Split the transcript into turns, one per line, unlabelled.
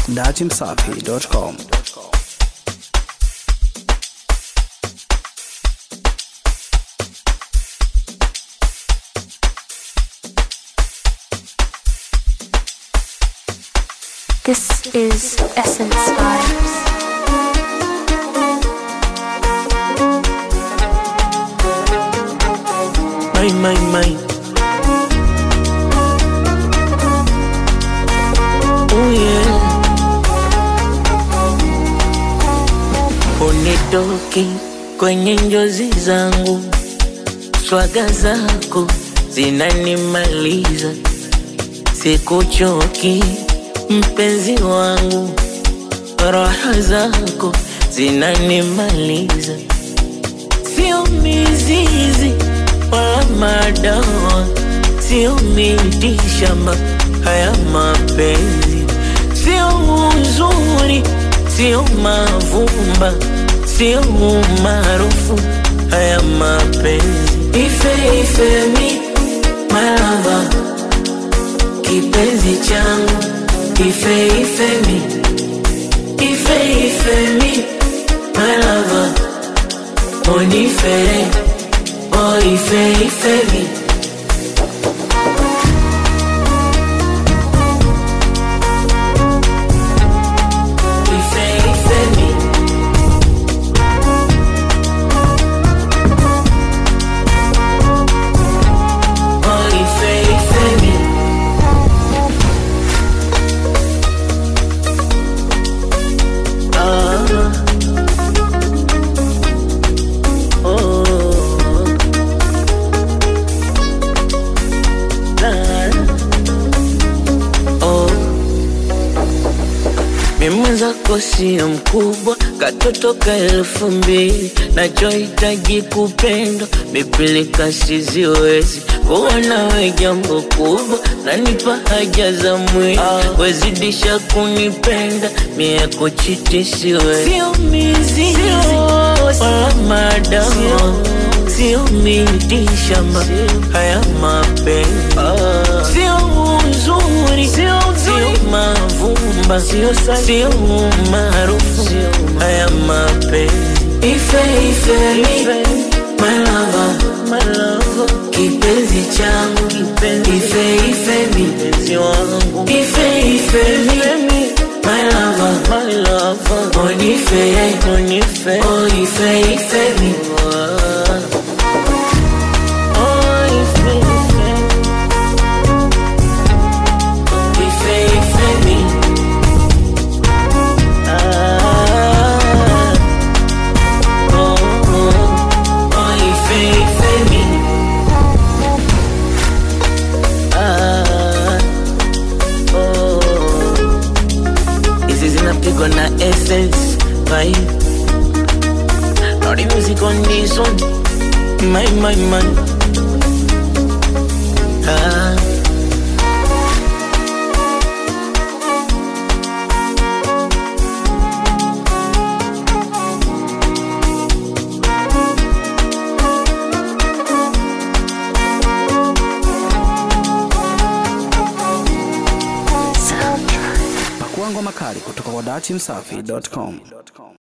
datimsafi.com.
This is Essence Vibes.
My, my, my. Oh yeah. Unitoki kwenye njozi zangu, swaga zako zinanimaliza, sikuchoki mpenzi wangu, raha zako zinanimaliza sio mizizi wala madawa, sio miti shamba, haya mapenzi sio uzuri, sio mavumba, sio umaarufu, haya mapenzi ife ife mi malava, kipenzi changu ife ife mi ife ife mi malava Onifere, oh ife ife mi Ife ife mi Oh ife ife mi Ah Oh, la, oh. Mimi mwenzako sio mkubwa, katoto ka elfu mbili, nachohitaji kupendwa, mipilika siziwezi kuwa nawe jambo kubwa, nanipa haja za mwili, wezidisha kunipenda, mie kuchiti siwezi, sio mizizi wala madawa, sio miti shamba, haya mapenzi sio uzuri, sio mavumba, sio sio maarufu, haya mapenzi ife ife mi my lover, my lover, kipenzi changu kipenzi ife ife mi mpenzi wangu ife ife mi my lover, my lover, onife onife oh ife ife mi Oh, ife, ife. Ife, ife mi. Ah, oh, oh, oh, ife, ife mi. Ah, oh. Hizi zinapigwa na essence vibe. Naughty music on this one. My, my, my. Ah.
Pakua ngoma kali kutoka kwa datimsafi.com.